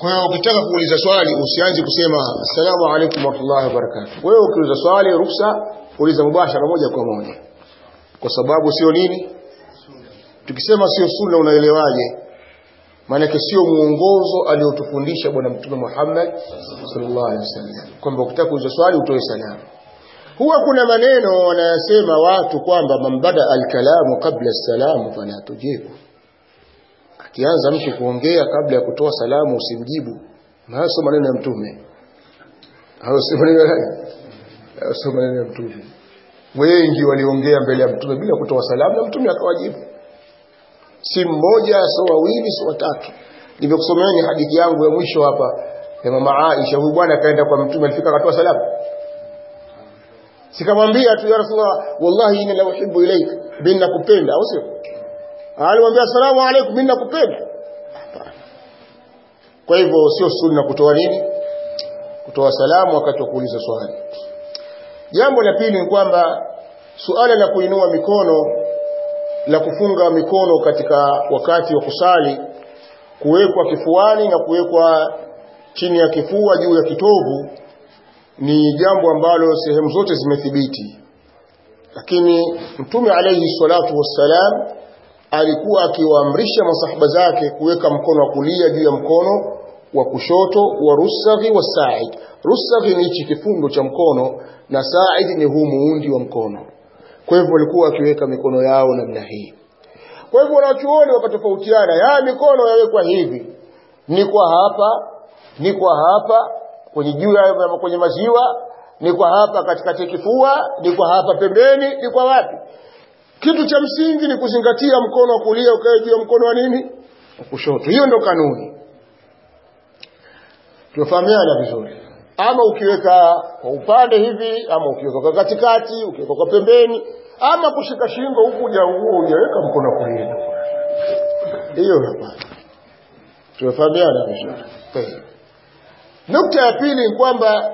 kwa hiyo ukitaka kuuliza swali usianze kusema assalamu alaikum warahmatullahi wabarakatuh wewe ukiuliza swali ruksa uliza mubashara moja kwa moja kwa sababu sio nini tukisema sio sunna unaelewaje maanake sio muongozo aliotufundisha bwana mtume Muhammad sallallahu alaihi wasallam kwamba ukitaka kuuliza swali utoe salamu huwa kuna maneno wanayasema watu kwamba man bada alkalamu qabla salamu fala tujibu akianza mtu kuongea kabla ya kutoa salamu usimjibu hayo sio maneno ya mtume hayo sio maneno ya hayo sio maneno ya mtume wengi waliongea mbele ya mtume bila kutoa salamu na mtume akawajibu si mmoja sio wawili sio watatu nimekusomeeni hadithi yangu ya mwisho hapa ya mama Aisha huyu bwana akaenda kwa mtume alifika akatoa salamu sikamwambia tu ya rasulullah wallahi inni la uhibbu ilaik bin nakupenda au sio alimwambia asalamu alaykum mimi nakupenda kwa hivyo sio sunna kutoa nini kutoa salamu wakati wa kuuliza swali jambo la pili ni kwamba suala la kuinua mikono la kufunga mikono katika wakati wa kusali kuwekwa kifuani na kuwekwa chini ya kifua juu ya kitovu ni jambo ambalo sehemu zote zimethibiti lakini mtume alayhi salatu wassalam alikuwa akiwaamrisha masahaba zake kuweka mkono wa kulia juu ya mkono wa kushoto wa rusaghi wa sa'id rusaghi ni hichi kifundo cha mkono na sa'id ni huu muundi wa mkono kwa hivyo walikuwa wakiweka mikono yao namna hii kwa hivyo wanachuoni wakatofautiana ya mikono yawekwa hivi ni kwa hapa ni kwa hapa kwenye juu ya kwenye maziwa ni kwa hapa katikati kifua ni kwa hapa pembeni ni kwa wapi kitu cha msingi ni kuzingatia mkono wa kulia ukae juu ya mkono wa nini wa kushoto hiyo ndo kanuni tunafahamiana vizuri ama ukiweka kwa upande hivi ama ukiweka kwa katikati ukiweka kwa pembeni ama kushika shingo huku uja hujaweka mkono wa kulia hiyo hapana tunafahamiana vizuri nukta ya pili ni kwamba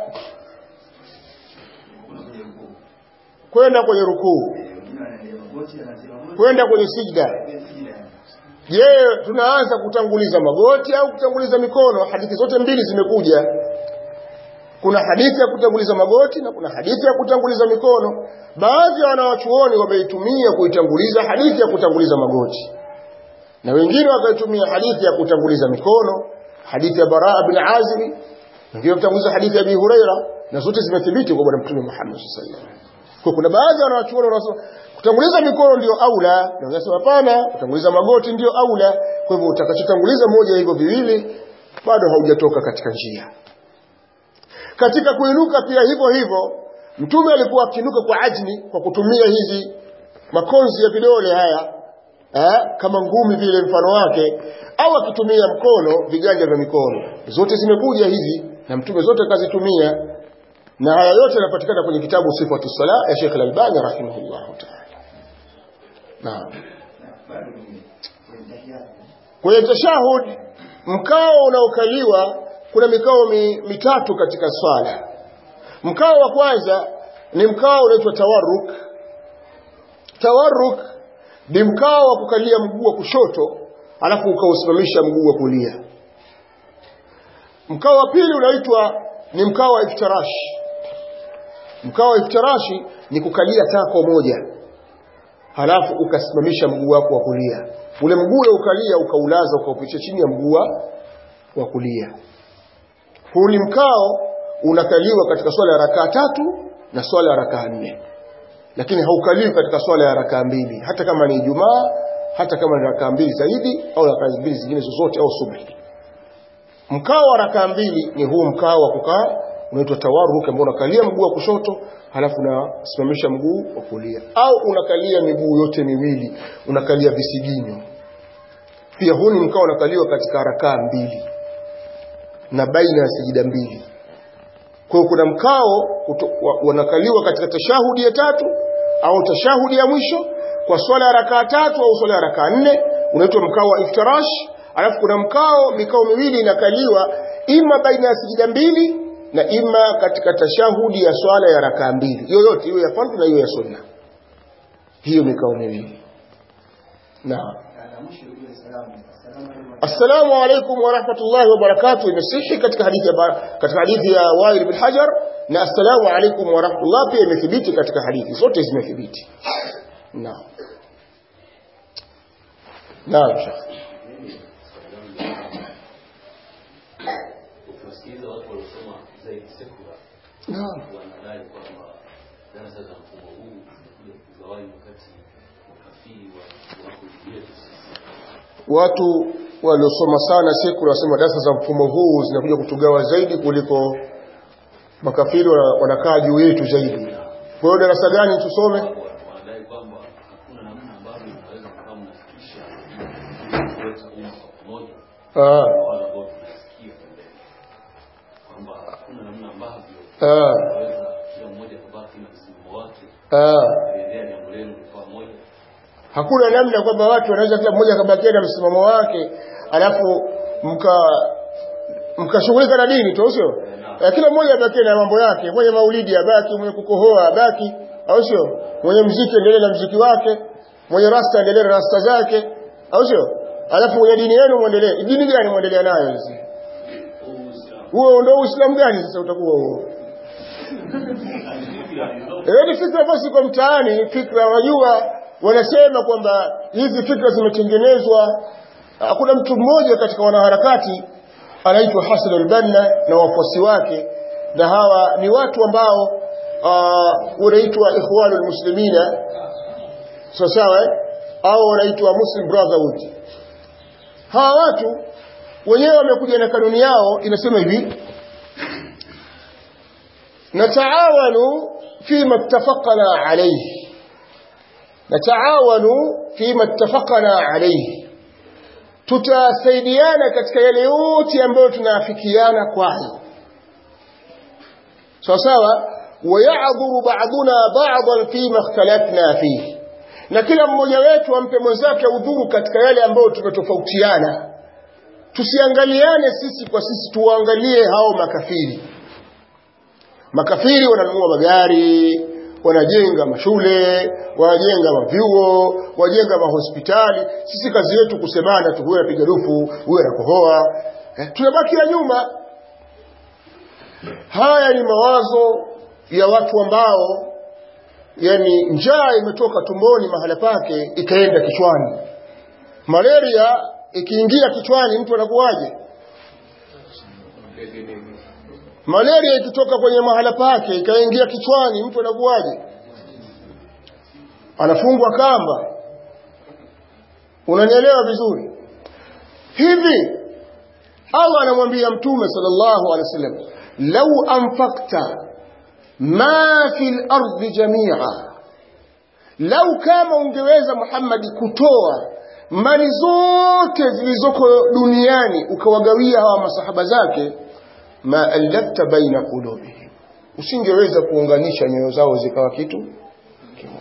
kwenda kwenye rukuu kwenda kwenye sijda je tunaanza kutanguliza magoti au kutanguliza mikono hadithi zote mbili zimekuja kuna hadithi ya kutanguliza magoti na kuna hadithi ya kutanguliza mikono baadhi ya wanawachuoni wameitumia kuitanguliza hadithi ya kutanguliza magoti na wengine wakaitumia hadithi ya kutanguliza mikono hadithi ya baraa bin azimi wengine kutanguliza hadithi ya abi huraira na zote zimethibiti kwa bwana mtume muhammad sallallahu alaihi wasallam kwa kuna baadhi ya wanawachuoni wanasema kutanguliza mikono ndio aula na wanasema hapana kutanguliza magoti ndio aula kwa hivyo utakachotanguliza moja hivyo viwili bado haujatoka katika njia katika kuinuka pia hivyo hivyo mtume alikuwa akiinuka kwa ajni kwa kutumia hizi makonzi ya vidole haya eh, kama ngumi vile mfano wake au akitumia mkono viganja vya mikono zote zimekuja hizi na mtume zote kazitumia na haya yote yanapatikana kwenye kitabu sifatu sala ya Sheikh Al-Albani rahimahullah ta'ala naam kwenye tashahud mkao unaokaliwa kuna mikao mi, mitatu katika swala mkao wa kwanza ni mkao unaitwa tawarruk tawarruk ni mkao wa kukalia mguu wa kushoto alafu ukausimamisha mguu wa kulia mkao wa pili unaitwa ni mkao wa iftirashi mkao wa iftirashi ni kukalia tako moja halafu ukasimamisha mguu wako wa kulia ule mguu ule ukalia ukaulaza ukaupitisha chini ya mguu wa kulia huu ni mkao unakaliwa katika swala ya rakaa tatu na swala ya rakaa nne lakini haukaliwi katika swala ya rakaa mbili hata kama ni Ijumaa hata kama ni rakaa mbili zaidi au rakaa mbili zingine zozote au subhi mkao wa rakaa mbili ni huu mkao wa kukaa unaitwa tawarruk ambao unakalia mguu wa kushoto halafu unasimamisha mguu wa kulia au unakalia miguu yote miwili unakalia visiginyo pia huu ni mkao unakaliwa katika rakaa mbili na baina ya sijida mbili kwa hiyo kuna mkao wanakaliwa katika tashahudi ya tatu au tashahudi ya mwisho kwa swala ya rakaa tatu au swala ya rakaa nne unaitwa mkao wa iftirash alafu kuna mkao mikao miwili inakaliwa ima baina ya sijida mbili na ima katika tashahudi ya swala ya rakaa mbili yoyote hiyo ya fardhu na hiyo ya sunna hiyo mikao miwili na assalamu alaikum warahmatullahi wabarakatuh imesihi katika hadithi ya ba- katika hadithi ya Wail bin Hajar na assalamu alaikum warahmatullah pia imethibiti katika hadithi zote zimethibiti naam naam shekh ukiwasikiliza watu waliosoma zaidi sekula naam wanadai kwamba darasa za mfumo huu zimekuja kugawanya wakati makafiri wa- wako juu yetu sisi watu waliosoma sana sekula wasema darasa za mfumo huu zinakuja kutugawa zaidi kuliko makafiri wana- wanakaa juu yetu zaidi kwa hiyo darasa gani tusome Wa- wanadai kwamba hakuna namna ambavyo unaweza kukaa mnafikisha kuleta umma kwa pamoja ah, kwa wale ambao tunasikia pembeni kwamba hakuna namna ambavyo ah, unaweza kila mmoja kubaki na msimamo wake ah. kuendea jambo lenu kwa pamoja hakuna namna kwamba watu wanaweza kila mmoja akabakia na msimamo wake alafu mka mkashughulika na dini tu sio Eh, kila mmoja abakie na mambo yake mwenye maulidi abaki mwenye kukohoa abaki au sio mwenye mziki endelee na mziki wake mwenye rasta endelee na rasta zake au sio alafu mwenye dini yenu muendelee dini gani muendelea nayo hizi huo ndio uislamu gani sasa utakuwa huo Eh, ni fikra ambazo ziko mtaani, fikra wajua, wanasema kwamba hizi fikra zimetengenezwa. Ah, Kuna mtu mmoja katika wanaharakati anaitwa Hassan al-Banna na wafuasi wake, na hawa ni watu ambao uh, wanaitwa Ikhwanul Muslimina, sawa sawa, eh? au wanaitwa Muslim Brotherhood. Hawa watu wenyewe wamekuja na kanuni yao, inasema hivi نتعاون فيما اتفقنا عليه نتعاون فيما اتفقنا عليه tutasaidiana katika yale yote ambayo tunaafikiana kwayo sawa sawa wayadhuru ba'duna ba'dan fima ikhtalafna fihi na kila mmoja wetu ampe mwenzake udhuru katika yale ambayo tumetofautiana tusiangaliane sisi kwa sisi tuwaangalie hao makafiri makafiri wananunua magari wanajenga mashule wanajenga mavyuo wajenga mahospitali sisi kazi yetu kusemana tu huyo anapiga dufu huyo anakohoa eh, tunabakia nyuma haya ni mawazo ya watu ambao yani njaa imetoka tumboni mahala pake ikaenda kichwani malaria ikiingia kichwani mtu anakuwaje malaria ikitoka kwenye mahala pake ikaingia kichwani mtu anakuwaje anafungwa kamba unanielewa vizuri hivi Allah anamwambia mtume sallallahu alaihi wasallam lau anfaqta ma fil ardi jami'a lau kama ungeweza Muhammad kutoa mali zote zilizoko duniani ukawagawia hawa masahaba zake ma allafta baina qulubihim usingeweza kuunganisha nyoyo zao zikawa kitu kimoja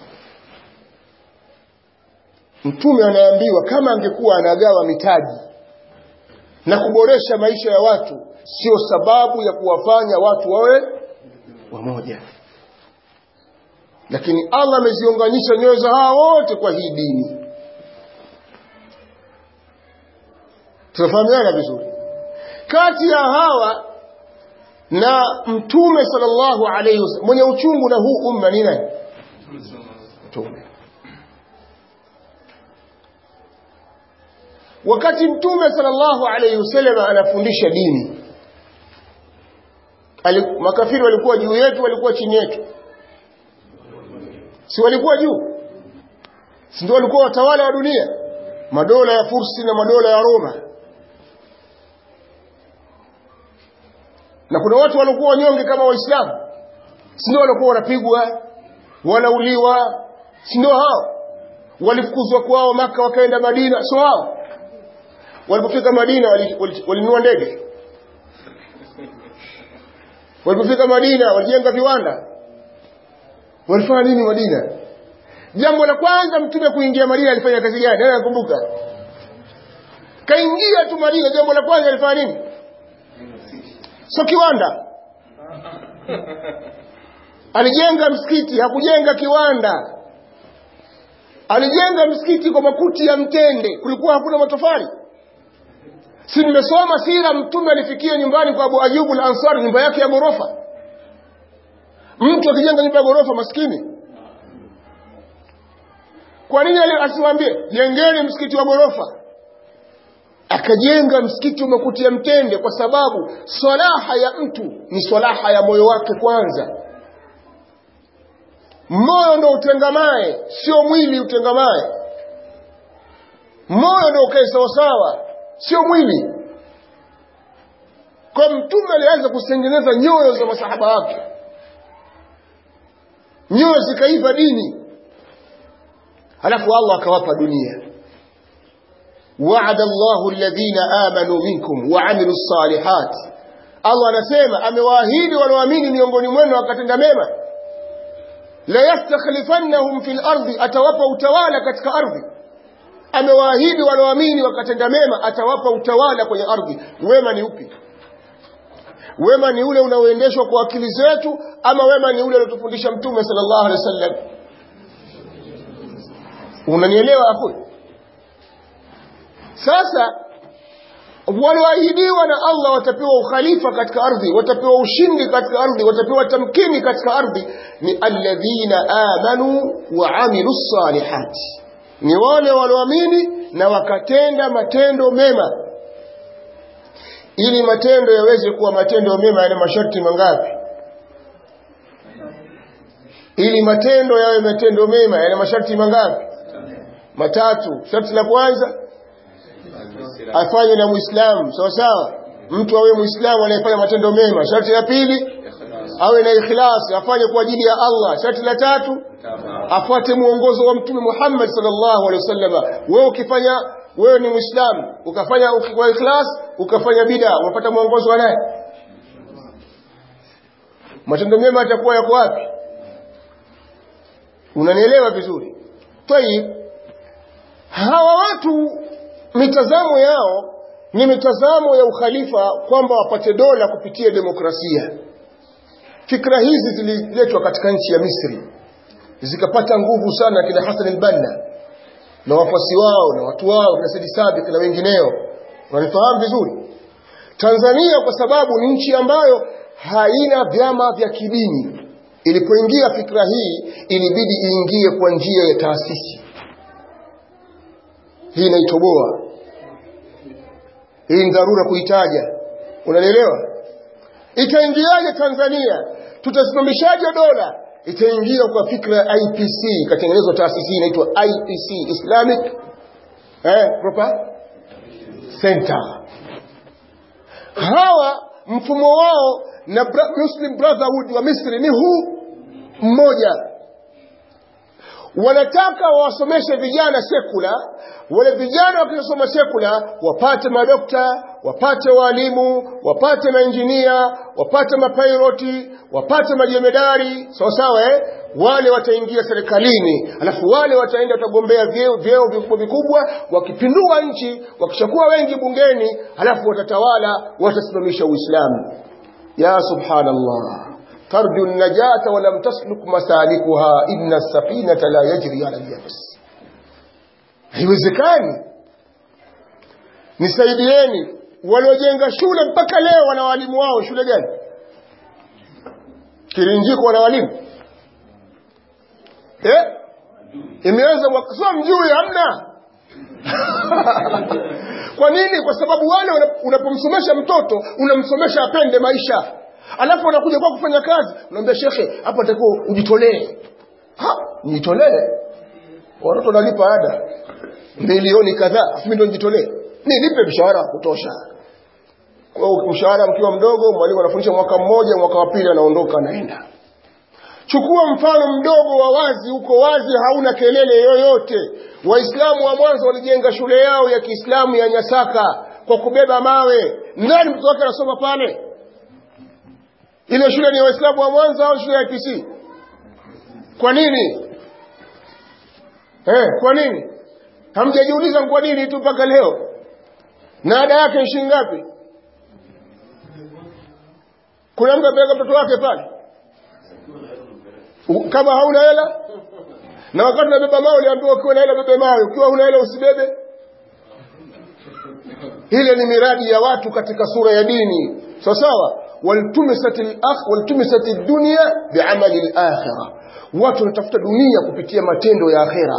mtume anaambiwa kama angekuwa anagawa mitaji na kuboresha maisha ya watu sio sababu ya kuwafanya watu wawe wamoja lakini Allah ameziunganisha nyoyo za hawa wote kwa hii dini tunafahamiana vizuri kati ya hawa na mtume sallallahu alayhi wasallam mwenye uchungu na huu umma ni nani mtume wakati mtume sallallahu alayhi wasallam anafundisha dini Ali, makafiri walikuwa juu yetu walikuwa chini yetu si walikuwa juu si ndio walikuwa watawala wa dunia madola ya Fursi na madola ya Roma na kuna watu walikuwa wanyonge kama waislamu si ndio walikuwa wanapigwa wanauliwa si ndio hao walifukuzwa kwao maka wakaenda madina sio hao walipofika madina walinunua wali, wali, wali ndege walipofika madina walijenga viwanda walifanya nini madina jambo la kwanza mtume kuingia madina alifanya kazi gani nani anakumbuka kaingia tu madina jambo la kwanza alifanya nini sio kiwanda alijenga msikiti hakujenga kiwanda alijenga msikiti kwa makuti ya mtende kulikuwa hakuna matofali si nimesoma sira mtume alifikia nyumbani kwa abu ayubu al ansari nyumba yake ya ghorofa mtu akijenga nyumba ya ghorofa maskini kwa nini asiwambie jengeni msikiti wa ghorofa akajenga msikiti wa makuti ya mtende kwa sababu swalaha ya mtu ni swalaha ya moyo wake kwanza moyo ndo utengamae sio mwili utengamae moyo ndo ukae sawasawa sio mwili kwa mtume alianza kutengeneza nyoyo za masahaba wake nyoyo zikaiva dini halafu allah akawapa dunia وعد الله الذين آمنوا منكم وعملوا الصالحات الله anasema amewaahidi walioamini miongoni mwenu wakatenda mema la yastakhlifannahum fil ardi atawapa utawala katika ardhi amewaahidi walioamini wakatenda mema atawapa utawala kwenye ardhi wema ni upi wema ni ule unaoendeshwa kwa akili zetu ama wema ni ule aliotufundisha mtume sallallahu alaihi wasallam unanielewa hapo sasa walioahidiwa na Allah watapewa ukhalifa katika ardhi watapewa ushindi katika ardhi watapewa tamkini katika ardhi ni alladhina amanu wa amilu salihati ni wale walioamini na wakatenda matendo mema ili matendo yaweze kuwa matendo mema yana masharti mangapi ili matendo yawe matendo mema yana masharti mangapi matatu sharti la kwanza afanye na muislamu sawa sawa mtu awe muislamu anayefanya matendo mema sharti la pili awe na ikhlas afanye kwa ajili ya Allah sharti la tatu afuate muongozo wa mtume Muhammad sallallahu alaihi wasallam wewe ukifanya wewe ni muislamu ukafanya kwa ikhlas ukafanya bid'a unapata muongozo wa nani matendo mema yatakuwa yako wapi unanielewa vizuri tayib hawa watu mitazamo yao ni mitazamo ya ukhalifa kwamba wapate dola kupitia demokrasia fikra hizi zililetwa katika nchi ya Misri zikapata nguvu sana kina Hassan al-Banna na wafuasi wao na watu wao kina Said Sabiq na wengineo wanifahamu vizuri Tanzania kwa sababu ni nchi ambayo haina vyama vya kidini ilipoingia fikra hii ilibidi iingie kwa njia ya taasisi hii inaitoboa hii ni dharura kuitaja unanielewa itaingiaje Tanzania tutasimamishaje dola itaingia kwa fikra ya IPC ikatengenezwa taasisi inaitwa IPC Islamic eh proper center hawa mfumo wao na bra Muslim Brotherhood wa Misri ni huu mmoja wanataka wawasomeshe vijana sekula wale vijana wakisoma sekula wapate madokta wapate walimu wapate mainjinia wapate mapiloti wapate majemedari sawa sawa eh? wale wataingia serikalini alafu wale wataenda watagombea vyeo vyeo vikubwa vikubwa wakipindua nchi wakishakuwa wengi bungeni alafu watatawala watasimamisha uislamu ya subhanallah ترجو النجاة ولم تسلك مسالكها إن السفينة لا يجري على اليابس haiwezekani nisaidieni waliojenga shule mpaka leo wana walimu wao shule gani kirinjiko wana walimu eh? imeanza mwaka sio mjui hamna kwa nini kwa sababu wale unapomsomesha mtoto unamsomesha apende maisha alafu unakuja kwa kufanya kazi unaambia shekhe hapa nitakuwa ujitolee ha nijitolee watoto wanalipa ada milioni kadhaa afu mimi ndo nijitolee nilipe mshahara wa kutosha kwa mshahara mkiwa mdogo mwalimu anafundisha mwaka mmoja mwaka wa pili anaondoka anaenda chukua mfano mdogo wa wazi uko wazi hauna kelele yoyote waislamu wa mwanzo walijenga shule yao ya kiislamu ya nyasaka kwa kubeba mawe nani mtoto wake anasoma pale ile shule ni ya waislamu wa mwanzo au shule ya IPC kwa nini eh kwa nini hamjajiuliza kwa nini tu mpaka leo na ada yake ni shilingi ngapi kuna mtu apeleka mtoto wake pale kama hauna hela na wakati unabeba mawe uliambiwa ukiwa na hela bebe mawe ukiwa huna hela usibebe ile ni miradi ya watu katika sura ya dini sawa sawa waltumisat al-akh waltumisat ad-dunya bi'amali al-akhirah watu wanatafuta dunia kupitia matendo ya akhera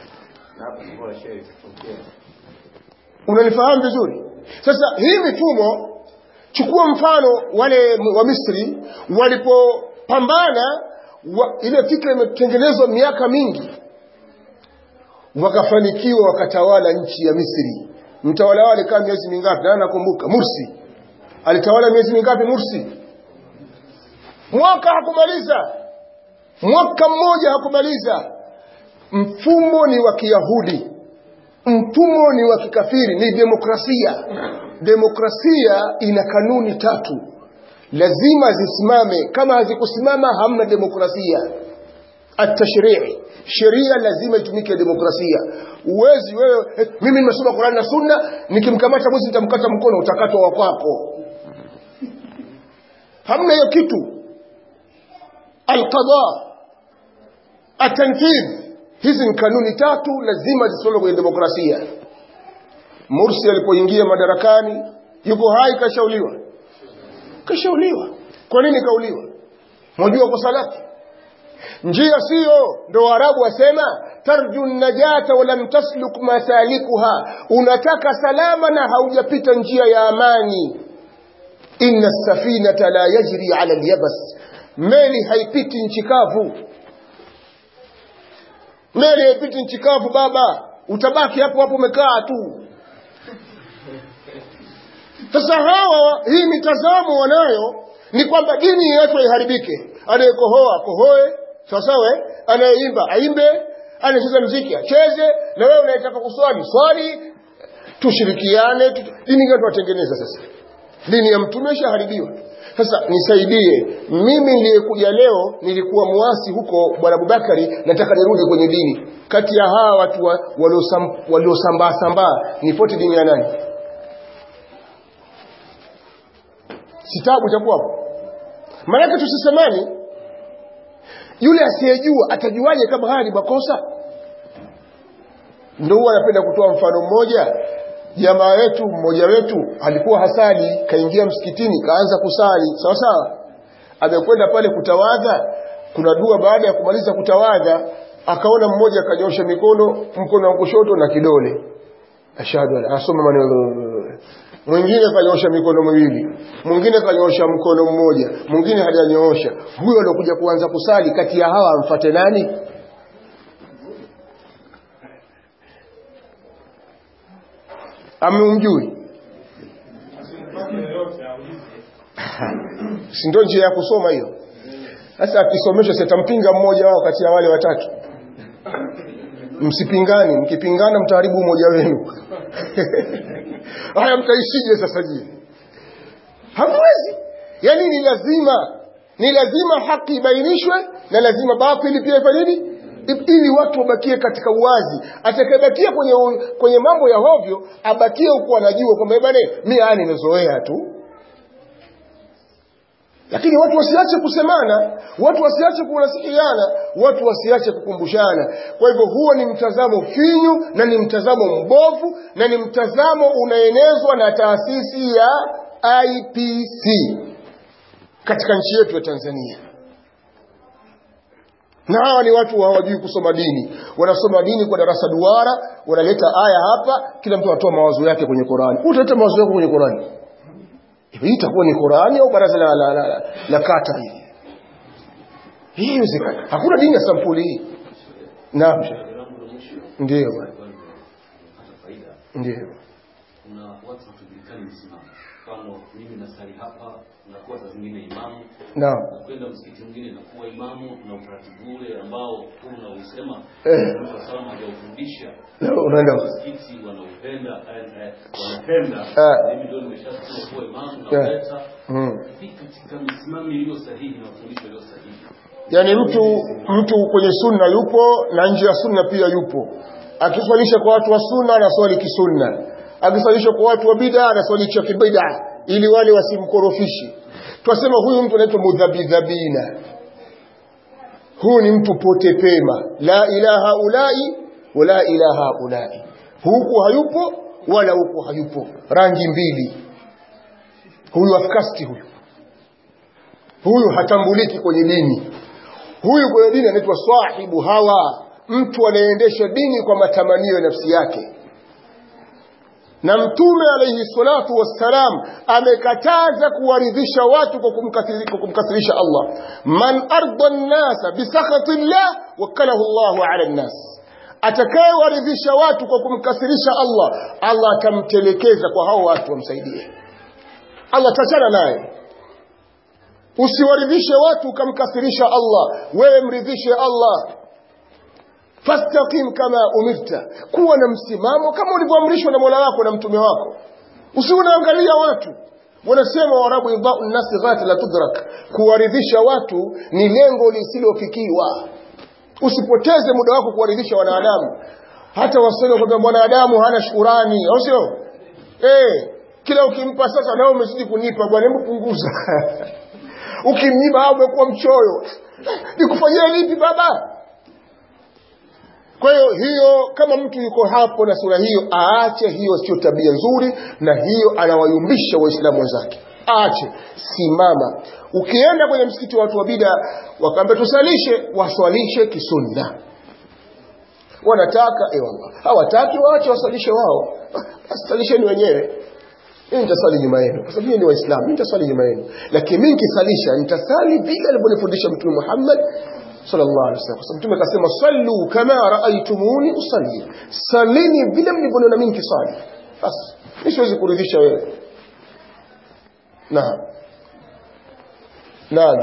unanifahamu vizuri sasa hii mifumo chukua mfano wale wa Misri walipopambana wa, ile fikra imetengenezwa miaka mingi wakafanikiwa wakatawala nchi ya Misri mtawala wale kama miezi mingapi na nakumbuka Mursi alitawala miezi mingapi Mursi mwaka hakumaliza mwaka mmoja hakumaliza mfumo ni wa Kiyahudi mfumo ni wa kikafiri ni demokrasia demokrasia ina kanuni tatu lazima zisimame kama hazikusimama hamna demokrasia atashrii sheria lazima itumike demokrasia uwezi wewe eh, mimi nimesoma Qur'an na Sunna nikimkamata mwizi nitamkata mkono utakatwa wa kwako hamna hiyo kitu alqada atanfidh hizi ni kanuni tatu lazima zisimame kwenye demokrasia Mursi alipoingia madarakani yuko hai kashauliwa kashauliwa kwa nini kauliwa mwajua kosa lake njia siyo ndo waarabu wasema tarju najata walam tasluk masalikuha unataka salama na haujapita njia ya amani inna safinata la yajri ala alyabas meli haipiti nchi kavu meli haipiti nchi kavu baba utabaki hapo hapo umekaa tu sasa hawa hii mitazamo wanayo ni kwamba dini yetu iharibike anayekohoa kohoe sawasawa anayeimba aimbe anayecheza mziki acheze na wewe unayetaka kuswali swali tushirikiane tu, dini gani tunatengeneza sasa dini ya mtume ishaharibiwa sasa nisaidie mimi niliyekuja leo nilikuwa muasi huko bwana Abubakari nataka nirudi kwenye dini kati ya hawa watu waliosambaa sambaa nifuate dini ya nani sitabu itakuwa hapo maanake tusisemani yule asiyejua atajuaje kama haya ni makosa ndio huwa anapenda kutoa mfano mmoja jamaa wetu mmoja wetu alikuwa hasali kaingia msikitini kaanza kusali sawa sawa amekwenda pale kutawadha kuna dua baada ya kumaliza kutawadha akaona mmoja akanyosha mikono mkono wa kushoto na kidole ashhadu an asoma maneno mwingine kanyosha mikono miwili mwingine kanyosha mkono mmoja mwingine hajanyoosha huyo alokuja kuanza kusali kati ya hawa amfate nani amemjui si ndio njia ya kusoma hiyo sasa akisomeshwa sitampinga mmoja wao kati ya wale watatu msipingani mkipingana mtaharibu umoja wenu haya mtaishije sasa je hamwezi yani ni lazima ni lazima haki ibainishwe na lazima batili pia ifanye nini ili watu wabakie katika uwazi atakayebakia kwenye kwenye mambo ya hovyo abakie huku anajua kwamba bwana mimi haya nimezoea tu lakini watu wasiache kusemana watu wasiache kunasikiana watu wasiache kukumbushana kwa hivyo huo ni mtazamo finyu na ni mtazamo mbovu na ni mtazamo unaenezwa na taasisi ya IPC katika nchi yetu ya Tanzania na hawa ni watu hawajui kusoma dini wanasoma dini kwa darasa duara wanaleta aya hapa kila mtu anatoa mawazo yake kwenye Qur'ani utaleta mawazo yako kwenye Qur'ani hii itakuwa ni Qur'ani au baraza la, la, la, la, la kata hili hii haiwezekani hakuna dini ya sampuli hii naam ndio bwana ndio kuna watu hatujulikani msimamo mfano mimi nasali hapa nakuwa saa zingine imamu naam nakwenda msikiti mwingine nakuwa imamu na utaratibu ule ambao tu unausema Eh. Mtume sallam hajaufundisha unaenda msikiti wanaupenda eh, eh, wanapenda Ah. mimi ndio nimeshasema kuwa imamu Yeah. nauleta mm. vipi katika misimamo iliyo sahihi na mafundisho yaliyo sahihi yaani mtu mtu kwenye sunna yupo na nje ya sunna pia yupo akiswalisha kwa watu wa sunna anaswali kisunna akiswalisha kwa watu wa bid'a anaswali cha kibid'a ili wale wasimkorofishe twasema huyu mtu anaitwa mudhabidhabina huyu ni mtu pote pema la ilaha ulai wala ilaha ulai huku hayupo wala huku hayupo rangi mbili huyu afkasti huyu huyu hatambuliki kwenye dini huyu kwenye dini anaitwa sahibu hawa mtu anayeendesha dini kwa matamanio ya nafsi yake na mtume alayhi salatu wassalam amekataza kuwaridhisha watu kwa kumkathirisha, kumkathirisha Allah man arda nnasa bisakhati llah wakalahu Allahu ala nnas atakayewaridhisha watu kwa kumkathirisha Allah Allah atamtelekeza kwa hao watu wamsaidie Allah tachana naye usiwaridhishe watu ukamkathirisha Allah wewe mridhishe Allah fastaqim kama umirta kuwa na msimamo kama ulivyoamrishwa na Mola wako na mtume wako usiunaangalia watu wanasema warabu idau nasi ghati la tudrak kuwaridhisha watu ni lengo lisilofikiwa usipoteze muda wako kuwaridhisha wanadamu hata waseme kwamba mwanadamu hana shukurani au sio eh kila ukimpa sasa nao umezidi kunipa bwana hebu punguza ukimnyima au umekuwa mchoyo nikufanyia lipi baba kwa hiyo hiyo kama mtu yuko hapo na sura hiyo aache hiyo sio tabia nzuri na hiyo anawayumbisha waislamu wenzake aache simama ukienda kwenye msikiti wa watu wa bida wakaambia tusalishe waswalishe kisunna wanataka eh wallah hawataki waache wasalishe wao basi salisheni wenyewe mimi nitaswali nyuma yenu kwa sababu ni waislamu mimi nitaswali nyuma yenu lakini mimi nikisalisha nitasali vile alivyonifundisha mtume Muhammad sallallahu alaihi wasallam. Kwa sababu Mtume akasema sallu kama raaitumuni usalli, salini vile mlivyoniona mimi nikisali. Basi mimi siwezi kuridhisha wewe. Naam. Naam.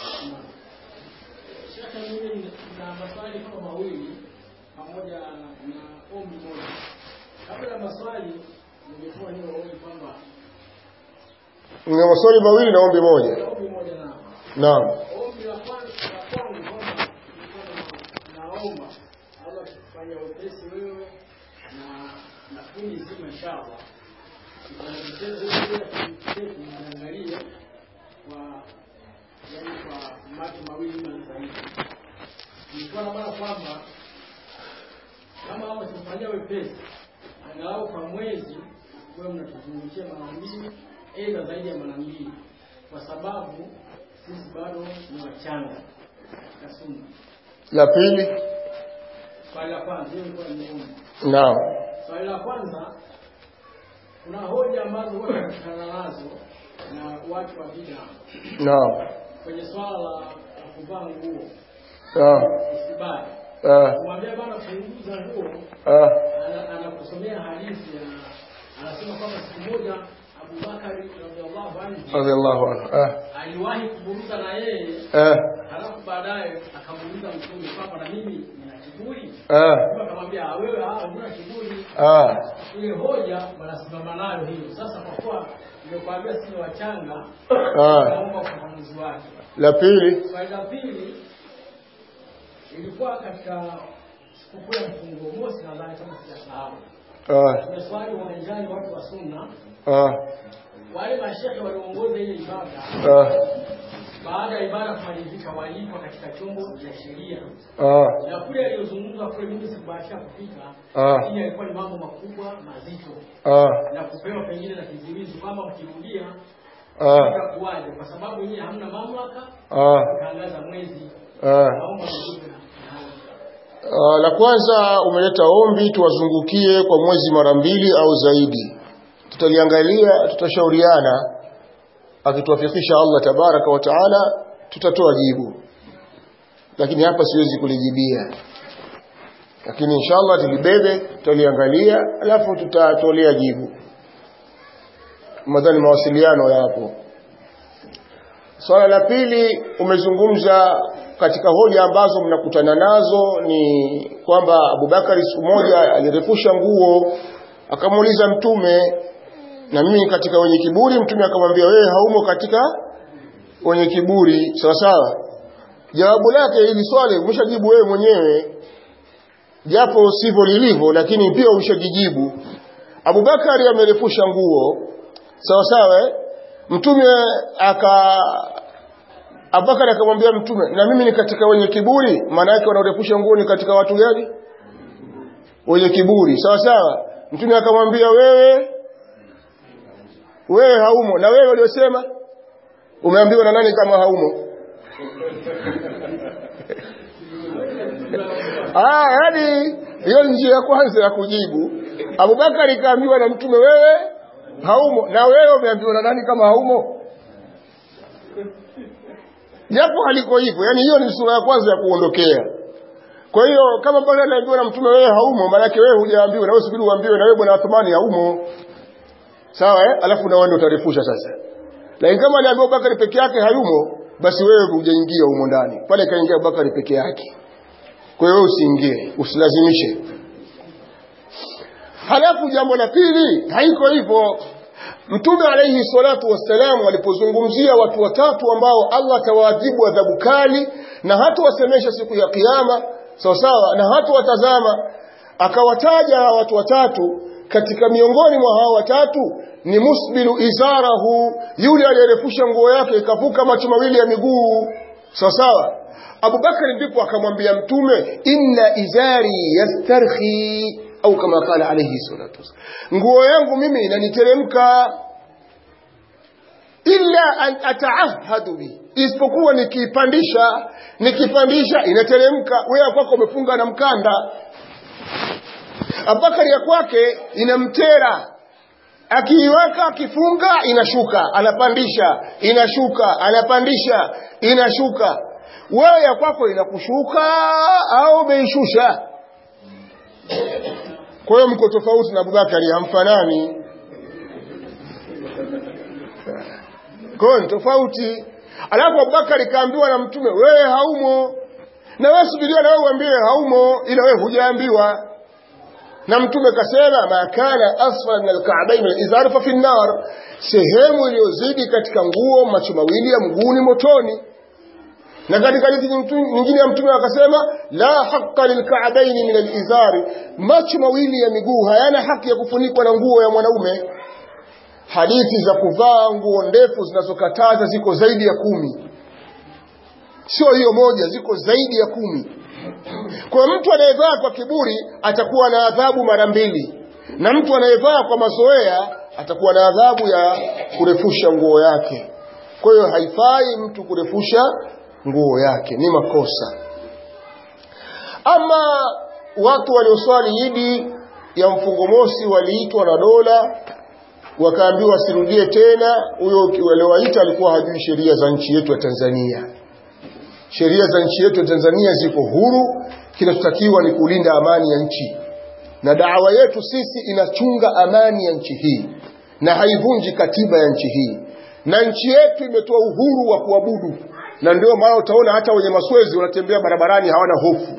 Shaka mimi na maswali kama mawili pamoja na ombi moja. Kabla ya maswali ningetoa hiyo ombi kwamba Nina maswali mawili na ombi moja. ombi moja na Naam. ombi la kwanza la kwangu kwamba nilikuwa na- naomba Allah kufanya wepesi wewe na na kundi zima inshallah mchezo wetu tuangalie kwa yani kwa macho mawili na zaidi nilikuwa naona kwamba kama hao tumfanyia wepesi angalau kwa mwezi wewe mnatuzungushia mara mbili aidha zaidi ya mara mbili kwa sababu sisi bado ni wachanga katika sunna La pili. swali la kwanza hiyo ilikuwa ni ombi Naam. swali la kwanza kuna hoja ambazo huwa tunakutana nazo na watu wa bid'a Naam. kwenye swala la la kuvaa nguo Naam. isibali Ah. kumwambia bana punguza nguo Ah. ana- anakusomea hadithi ya anasema kwamba siku moja Abubakari radhiallahu anhu Radiyallahu anhu. Ah. aliwahi kuburuza na yeye Ah. halafu baadaye akamuuliza mtume kwamba na mimi nina kiburi Ah. Mtume akamwambia "Ah, wewe ah, huna kiburi Ah. ile hoja wanasimama nayo hiyo sasa kwa kuwa nimekuambia sisi ni wachanga Ah. naomba ufafanuzi wake La pili. swali la pili ilikuwa katika sikukuu ya mfungo mosi nadhani kama sijasahau Ah. tumeswali uwanjani watu wa sunna Ah. wale mashehe walioongoza ile ibada Ah. baada ya ibada kumalizika walipwa katika chombo cha sheria Ah. na kule aliyozungumza kule mimi sikubahatika kufika Ah. lakini yalikuwa ni mambo makubwa mazito Ah. na kupewa pengine na kizuizi kwamba mkirudia Ah. itakuwaje kwa sababu nyinyi hamna mamlaka Ah. kutangaza mwezi Ah. naomba mjibu na na hayo. Uh, la kwanza umeleta ombi tuwazungukie kwa mwezi mara mbili au zaidi. Tutaliangalia, tutashauriana. Akituwafikisha Allah tabaraka wa taala, tutatoa jibu, lakini hapa siwezi kulijibia. Lakini inshallah tulibebe, tutaliangalia, alafu tutatolea jibu. Madhani mawasiliano yapo. Swala la pili umezungumza katika hoja ambazo mnakutana nazo ni kwamba Abubakari siku moja alirefusha nguo akamuuliza mtume na mimi katika wenye kiburi mtume akamwambia wewe haumo katika wenye kiburi sawa sawa jawabu lake hili swali umeshajibu wewe mwenyewe japo sivyo lilivyo lakini pia umeshajijibu Abubakari amerefusha nguo sawa sawa eh? mtume aka Abubakar akamwambia mtume na mimi ni katika wenye kiburi maana yake wanaorefusha nguo ni katika watu gani wenye kiburi sawa sawa mtume akamwambia wewe wewe haumo na wewe uliosema umeambiwa na nani kama haumo ah yani hiyo njia ya kwanza ya kujibu Abubakar kaambiwa na mtume wewe haumo na wewe umeambiwa na nani kama haumo japo haliko hivyo yani hiyo ni sura ya kwanza ya kuondokea kwa hiyo kama bwana anaambiwa na mtume wewe haumo maana yake wewe hujaambiwa na wewe subiri uambiwe na wewe bwana Athmani haumo sawa eh alafu na wewe utarefusha sasa lakini kama aliambiwa Bakari peke yake hayumo basi wewe hujaingia humo ndani pale kaingia Bakari peke yake kwa hiyo wewe usiingie usilazimishe halafu jambo la pili haiko hivyo Mtume alayhi salatu wassalam alipozungumzia watu watatu ambao Allah atawaadhibu adhabu kali na hata wasemesha siku ya kiyama sawa sawa na hata watazama akawataja watu watatu katika miongoni mwa hao watatu ni musbilu izarahu yule aliyerefusha nguo yake ikavuka macho mawili ya miguu sawa sawa Abubakar ndipo akamwambia mtume inna izari yastarhi au kama kala alayhi salatu wasallam nguo yangu mimi inaniteremka illa an ataahadu bi isipokuwa nikipandisha nikipandisha inateremka wewe kwako umefunga na mkanda Abubakar ya kwake inamtera akiiweka akifunga inashuka anapandisha inashuka anapandisha inashuka wewe ya kwako inakushuka au umeishusha kwa hiyo mko tofauti na Abubakari hamfanani kwa hiyo ni tofauti alafu Abubakari kaambiwa na mtume wewe haumo na wewe subiria na wewe uambiwe haumo ila wewe hujaambiwa na mtume kasema ma kana asfal min alka'bayn alizar fa fi nar sehemu iliyozidi katika nguo macho mawili ya mguuni motoni na katika hadithi nyingine ya mtume akasema la haqqa lilka'bayn min alizari macho mawili ya miguu hayana haki ya kufunikwa na nguo ya mwanaume hadithi za kuvaa nguo ndefu zinazokataza ziko zaidi ya kumi sio hiyo moja ziko zaidi ya kumi kwa mtu anayevaa kwa kiburi atakuwa na adhabu mara mbili na mtu anayevaa kwa mazoea atakuwa na adhabu ya kurefusha nguo yake kwa hiyo haifai mtu kurefusha nguo yake ni makosa ama watu walioswali idi ya mfungo mosi waliitwa na dola wakaambiwa wasirudie tena huyo waliowaita alikuwa hajui sheria za nchi yetu ya Tanzania sheria za nchi yetu ya Tanzania ziko huru kinachotakiwa ni kulinda amani ya nchi na dawa yetu sisi inachunga amani ya nchi hii na haivunji katiba ya nchi hii na nchi yetu imetoa uhuru wa kuabudu na ndio maana utaona hata wenye maswezi wanatembea barabarani hawana hofu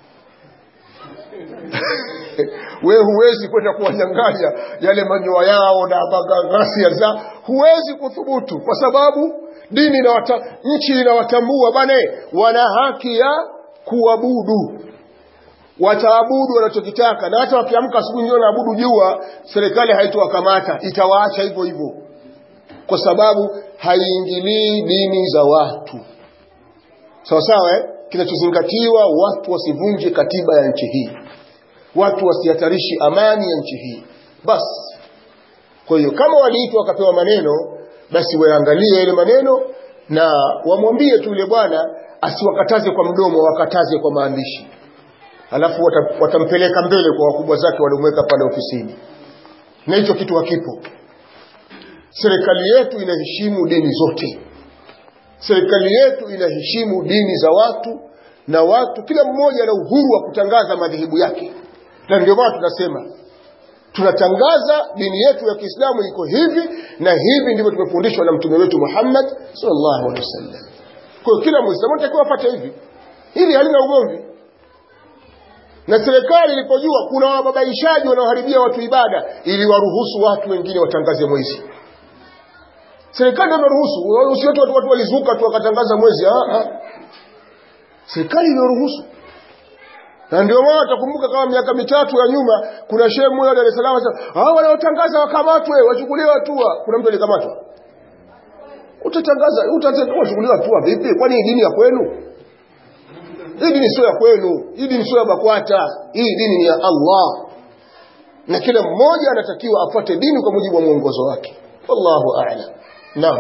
wewe huwezi kwenda kuwanyang'anya yale manyoya yao na ghasia za huwezi kuthubutu kwa sababu dini na wata, nchi inawatambua bane wana haki ya kuabudu wataabudu wanachokitaka na hata wakiamka asubuhi ndio naabudu jua serikali haitowakamata itawaacha hivyo hivyo kwa sababu haiingilii dini za watu sawa sawa eh? kinachozingatiwa watu wasivunje katiba ya nchi hii watu wasihatarishi amani ya nchi hii basi kwa hiyo kama waliitwa wakapewa maneno basi waangalie ile maneno na wamwambie tu yule bwana asiwakataze kwa mdomo wakataze kwa maandishi alafu wata, watampeleka mbele kwa wakubwa zake waliomweka pale ofisini na hicho kitu hakipo serikali yetu inaheshimu dini zote serikali yetu inaheshimu dini za watu na watu kila mmoja ana uhuru wa kutangaza madhehebu yake na ndio maana tunasema tunatangaza dini yetu ya Kiislamu iko hivi na hivi ndivyo tumefundishwa na mtume wetu Muhammad sallallahu alaihi wasallam. Kwa hiyo kila Muislamu anatakiwa afuate hivi. Hili halina ugomvi. Na serikali ilipojua kuna wababaishaji wanaoharibia watu ibada ili waruhusu watu wengine watangaze mwezi. Serikali ndio imeruhusu, usiwe watu watu walizuka tu wakatangaza mwezi. Ah ah. Serikali imeruhusu na ndio maana utakumbuka kama miaka mitatu ya nyuma kuna shehe mmoja Dar es Salaam sasa hao wanaotangaza wakamatwe wachukuliwe hatua kuna mtu alikamatwa utatangaza utachukuliwa hatua vipi kwani hii dini ya kwenu hii dini sio ya kwenu hii dini sio ya bakwata hii dini ni ya Allah na kila mmoja anatakiwa afuate dini kwa mujibu wa mwongozo wake wallahu a'lam naam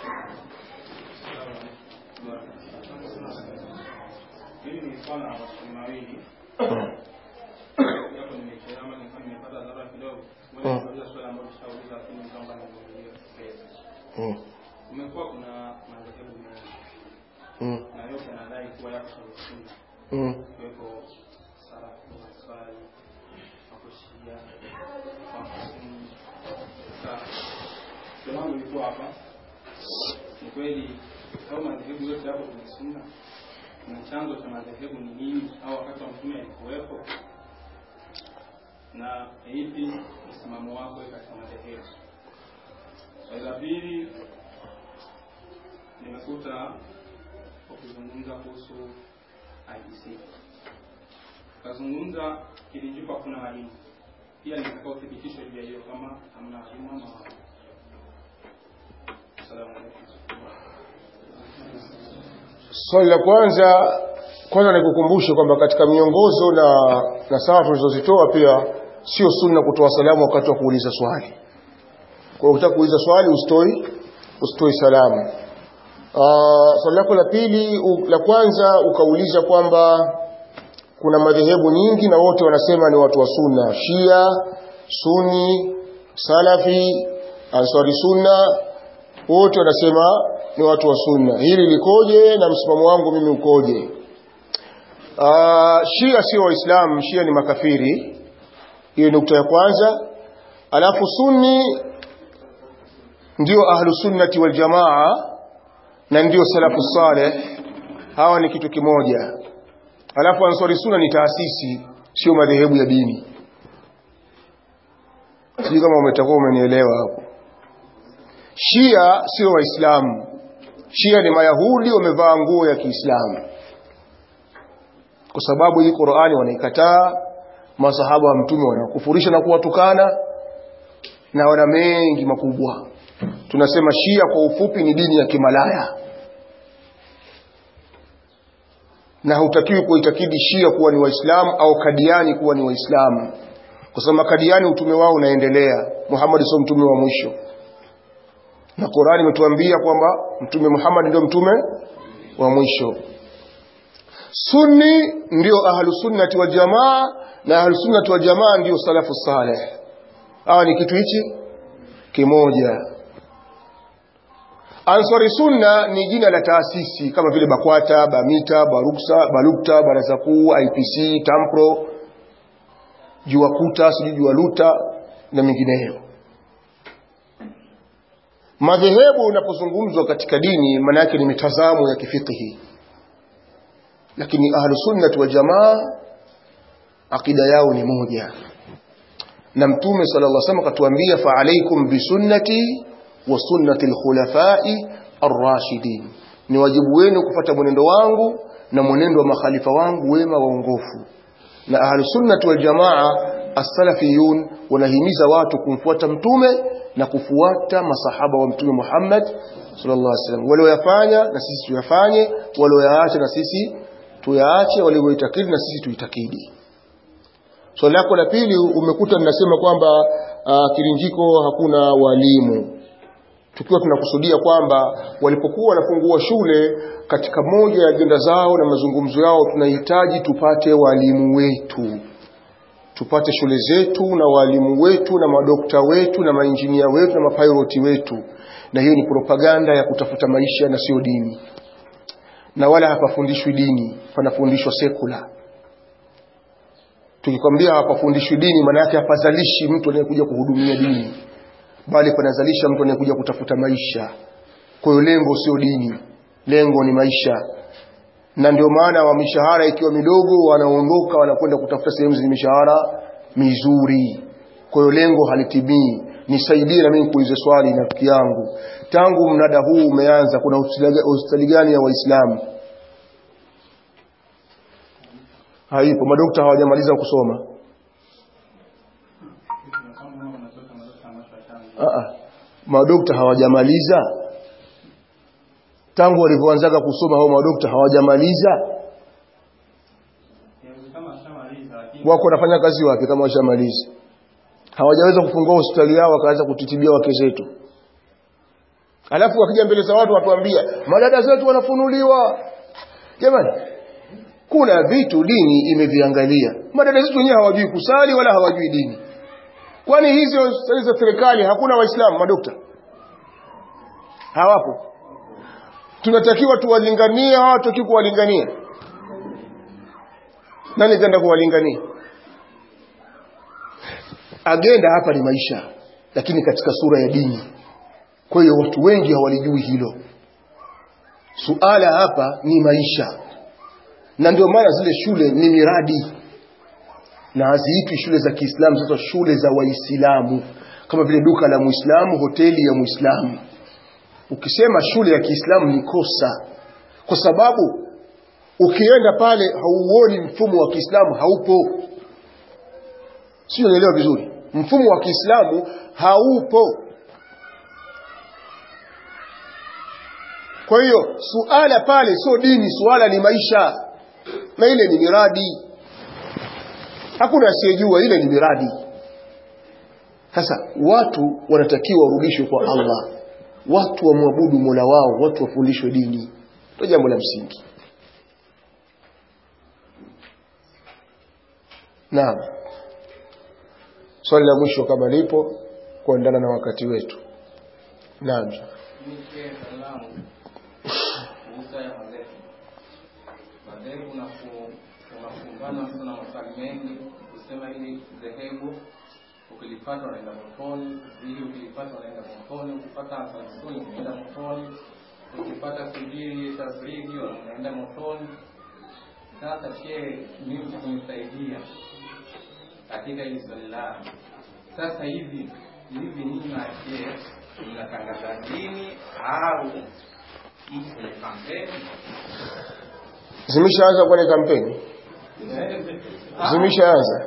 Hili ni swala la maswali mawili. Japo nimechelewa ama nilikuwa nimepata dharura kidogo. Ngoja Mm. niulize swali ambalo tushauliza lakini naomba niulize sasa. mm. Kumekuwa kuna madhehebu mengi Mm. na yote yanadai kuwa yako kwenye sunna. Mm. Ikiwepo salafu, maswali, wako shia, wako sunni. Sasa swali langu lilikuwa hapa. Ni kweli au madhehebu yote yapo kwenye sunna? na chanzo cha madhehebu ni nini au wakati wa mtume alikuwepo na ipi msimamo wako katika madhehebu swali la pili nimekuta ukizungumza kuhusu IBC ukazungumza kilinjupa kuna walimu pia nitaka uthibitisho juu ya hiyo kama hamna walimu ama wapo assalamu alaikum swali la kwanza kwanza nikukumbushe kwamba katika miongozo na na sawa tulizozitoa pia sio sunna kutoa salamu wakati wa kuuliza swali kwa hiyo ukitaka kuuliza swali usitoi usitoi salamu Ah, swali lako la pili u, la kwanza ukauliza kwamba kuna madhehebu nyingi na wote wanasema ni watu wa sunna shia suni salafi ansari sunna wote wanasema ni watu wa sunna hili likoje na msimamo wangu mimi ukoje Aa, shia sio waislamu shia ni makafiri hiyo ni nukta ya kwanza alafu sunni ndio ahlu sunnati wal jamaa na ndio salafu saleh hawa ni kitu kimoja alafu ansari sunna ni taasisi sio madhehebu ya dini sijui kama umetakuwa umenielewa hapo Shia sio Waislamu. Shia ni Mayahudi wamevaa nguo ya Kiislamu, kwa sababu hii Qur'ani wanaikataa, masahaba wa Mtume wanakufurisha na kuwatukana, na wana mengi makubwa. Tunasema Shia kwa ufupi ni dini ya kimalaya, na hutakiwi kuitakidi Shia kuwa ni Waislamu au Kadiani kuwa ni Waislamu, kwa sababu Makadiani utume wao unaendelea. Muhammad sio mtume wa mwisho na Qur'ani imetuambia kwamba mtume Muhammad ndio mtume wa mwisho. Sunni ndio ahlu sunnati wal jamaa na ahlu sunnati wal jamaa ndio salafu saleh. Hawa ni kitu hichi kimoja. Ansari Sunna ni jina la taasisi kama vile Bakwata, Bamita, Baruksa, Balukta, Baraza Kuu, IPC, Tampro, Juakuta, sijui Jualuta na mengineyo. Madhehebu unapozungumzwa katika dini maana yake ni mitazamo ya kifikihi, lakini ahlu sunnati wal jamaa akida yao ni moja, na Mtume sallallahu alaihi wasallam akatuambia, fa alaikum bisunnati wa sunnati alkhulafai arrashidin, ni wajibu wenu kufuata mwenendo wangu na mwenendo wa makhalifa wangu wema waongofu. Na ahlu sunnati wal jamaa as-salafiyun wanahimiza watu kumfuata mtume na kufuata masahaba wa mtume Muhammad sallallahu alaihi wasallam walioyafanya na sisi tuyafanye walioyaacha na sisi tuyaache walioitakidi na sisi tuitakidi swali lako la pili umekuta ninasema kwamba uh, Kirinjiko hakuna walimu tukiwa tunakusudia kwamba walipokuwa wanafungua shule katika moja ya ajenda zao na mazungumzo yao tunahitaji tupate walimu wetu tupate shule zetu na walimu wetu na madokta wetu na mainjinia wetu na mapiloti wetu na hiyo ni propaganda ya kutafuta maisha na sio dini na wala hapafundishwi dini panafundishwa sekula tukikwambia hapafundishwi dini maana yake hapazalishi mtu anayekuja kuhudumia dini bali panazalisha mtu anayekuja kutafuta maisha kwa hiyo lengo sio dini lengo ni maisha na ndio maana wa mishahara ikiwa midogo wanaondoka wanakwenda kutafuta sehemu zenye mishahara mizuri kwa hiyo lengo halitimii nisaidie na mimi kuuliza swali na rafiki yangu tangu mnada huu umeanza kuna hospitali gani ya waislamu haipo madokta hawajamaliza kusoma Aa, madokta hawajamaliza tangu walivyoanzaga kusoma hao madokta hawajamaliza kama shamaliza lakini wako wanafanya kazi wapi kama washamaliza hawajaweza kufungua hospitali yao wakaanza kutitibia wake zetu alafu wakija mbele za watu watuambia madada zetu wanafunuliwa jamani kuna vitu dini imeviangalia madada zetu wenyewe hawajui kusali wala hawajui dini kwani hizo hospitali za serikali hakuna waislamu madokta hawapo tunatakiwa tuwalinganie au hatutaki kuwalingania nani kaenda kuwalingania agenda hapa ni maisha lakini katika sura ya dini kwa hiyo watu wengi hawalijui hilo suala hapa ni maisha na ndio maana zile shule ni miradi na haziitwi shule za Kiislamu sasa shule za Waislamu kama vile duka la Muislamu hoteli ya Muislamu ukisema shule ya Kiislamu ni kosa kwa sababu ukienda pale hauoni mfumo wa Kiislamu haupo sio unaelewa vizuri mfumo wa Kiislamu haupo kwa hiyo suala pale sio dini suala ni maisha na ile ni miradi hakuna asiyejua ile ni miradi sasa watu wanatakiwa warudishwe kwa Allah watu wamwabudu Mola wao watu wafundishwe dini ndio jambo la msingi Naam. Swali la mwisho kama lipo kuendana na wakati wetu. Naam. Nike salamu kuhusu ya madhehebu. Madhehebu unafu- unafungana mtu na maswali mengi kusema hili dhehebu ukilipata unaenda motoni, hili ukilipata unaenda motoni, ukipata ansarusuni unaenda motoni, ukipata sijili tasrigi unaenda motoni. Sasa shehe, mimi kunisaidia katika hili swali langu. Sasa hivi hivi nyinyi na shehe mnatangaza dini au mko kwenye kampeni? Zimeshaanza kwenye kampeni? Zimeshaanza.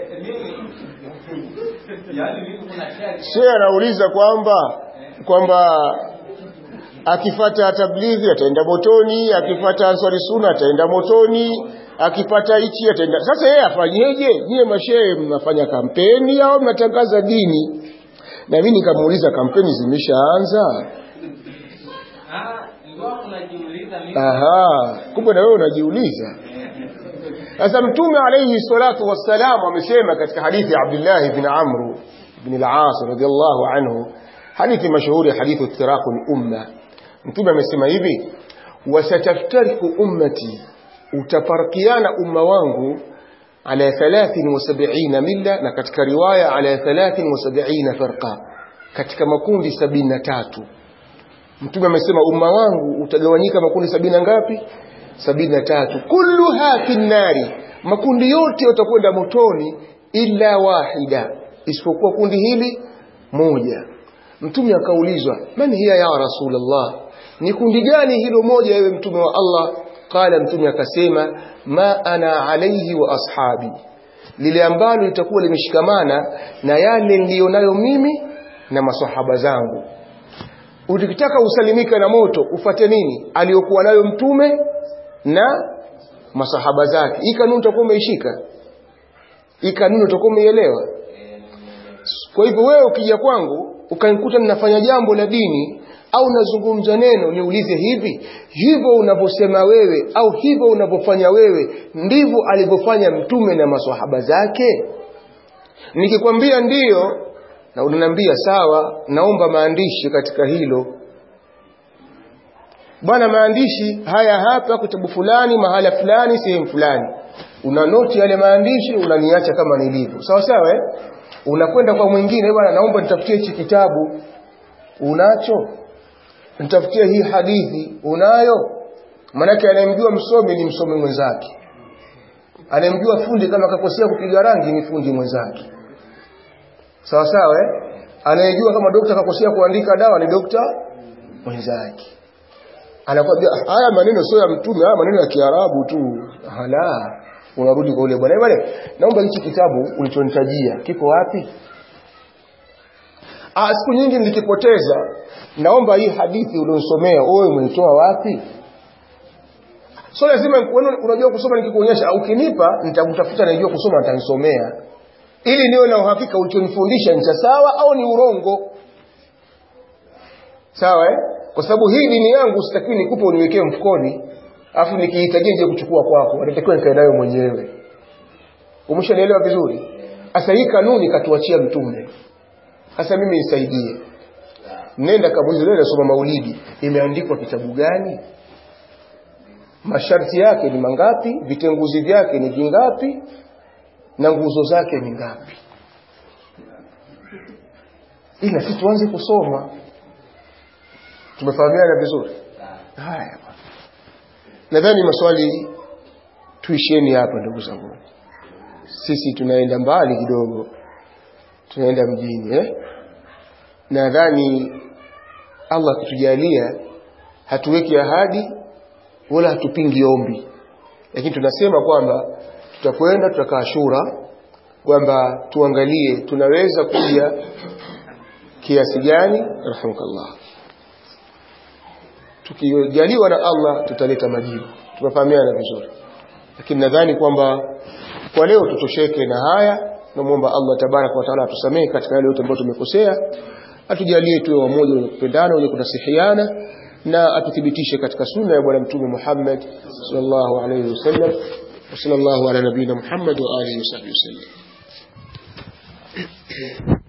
Yaani mimi kuna shehe Shehe anauliza kwamba kwamba akifata tablighi ataenda motoni, akifata ansari sunna ataenda motoni, akipata hichi ataenda. Sasa yeye afanyeje? Nyie mashehe mnafanya kampeni au mnatangaza dini? Na mimi nikamuuliza kampeni zimeshaanza? ah ndio unajiuliza mimi Aha, kumbe na wewe unajiuliza. Sasa Mtume alayhi salatu wassalam amesema katika hadithi ya Abdullah ibn Amr ibn al-As radiyallahu anhu, hadithi mashuhuri hadithu iftiraqu al-umma. Mtume amesema hivi, wasataftariqu ummati, utafarikiana umma wangu ala 73 milla, na katika riwaya ala 73 farqa, katika makundi 73 Mtume amesema umma wangu utagawanyika makundi sabini na ngapi? sabini na tatu. Kulluha fi nnari, makundi yote yatakwenda motoni illa wahida, isipokuwa kundi hili moja. Mtume akaulizwa, man hiya ya Rasulullah, ni kundi gani hilo moja, ewe mtume wa Allah? Qala, mtume akasema, ma ana alaihi wa ashabi, lile ambalo litakuwa limeshikamana na yale niliyonayo mimi na masahaba zangu ukitaka usalimika na moto ufate nini aliyokuwa nayo mtume na masahaba zake hii kanuni utakuwa umeishika hii kanuni utakuwa umeielewa kwa hivyo wewe ukija kwangu ukanikuta ninafanya jambo la dini au nazungumza neno niulize hivi hivyo unavyosema wewe au hivyo unavyofanya wewe ndivyo alivyofanya mtume na maswahaba zake nikikwambia ndiyo na unaniambia sawa naomba maandishi katika hilo bwana maandishi haya hapa kitabu fulani mahala fulani sehemu fulani una noti yale maandishi unaniacha kama nilivyo sawa sawa eh? unakwenda kwa mwingine bwana naomba nitafutie hichi kitabu unacho nitafutie hii hadithi unayo manake anayemjua msomi ni msomi mwenzake anayemjua fundi kama akakosea kupiga rangi ni fundi mwenzake sawa sawa eh? anayejua kama dokta akakosea kuandika dawa ni dokta mwenzake anakwambia haya maneno sio ya mtume haya maneno ya kiarabu tu hala unarudi kwa ule bwana bwana naomba hichi kitabu ulichonitajia kiko wapi ah siku nyingi nilikipoteza naomba hii hadithi ulionisomea wewe umeitoa wapi so lazima wewe unajua kusoma nikikuonyesha ukinipa nitakutafuta najua kusoma nitanisomea ili niwe na uhakika ulichonifundisha ni cha sawa au ni urongo sawa eh? kwa sababu hii dini yangu sitakiwi nikupe uniwekee mfukoni afu nikihitajia nje kuchukua kwako natakiwa nikae nayo mwenyewe umeshanielewa vizuri sasa hii kanuni katuachia mtume sasa mimi nisaidie nenda kamulize leo nasoma maulidi imeandikwa kitabu gani masharti yake ni mangapi vitenguzi vyake ni vingapi na nguzo zake ni ngapi ila si tuanze kusoma tumefahamiana vizuri haya nadhani maswali tuisheni hapa ndugu zangu sisi tunaenda mbali kidogo tunaenda mjini eh? nadhani Allah akitujalia hatuweki ahadi wala hatupingi ombi lakini tunasema kwamba tutakwenda tutakaa shura kwamba tuangalie tunaweza kuja kiasi gani rahmukallah tukijaliwa na Allah tutaleta majibu tumefahamiana vizuri lakini nadhani kwamba kwa leo tutosheke na haya namuomba Allah tabaraka wa taala atusamehe katika yale yote ambayo tumekosea atujalie tuwe wamoja wenye kupendana wenye kunasihiana na atuthibitishe katika sunna ya bwana mtume Muhammad sallallahu alayhi wasallam wa sallallahu ala nabina Muhammad wa alihi wasallam